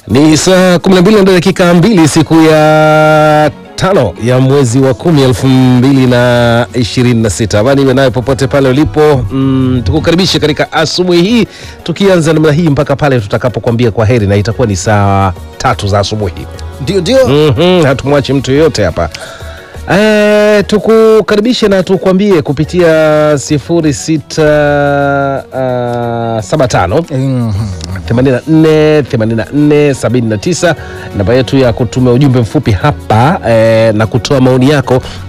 Ni saa 12 na dakika mbili siku ya tano ya mwezi wa kumi elfu mbili na ishirini na sita. Amani iwe nayo popote pale ulipo. Mm, tukukaribishe katika asubuhi hii tukianza namna hii mpaka pale tutakapokuambia kwa heri, na itakuwa ni saa tatu za asubuhi. Ndio, ndio. Mhm, hatumwachi mtu yoyote hapa. E, tukukaribishe na tukwambie kupitia 0675 Mhm. 84 84 79 namba yetu ya kutuma ujumbe mfupi hapa eh, na kutoa maoni yako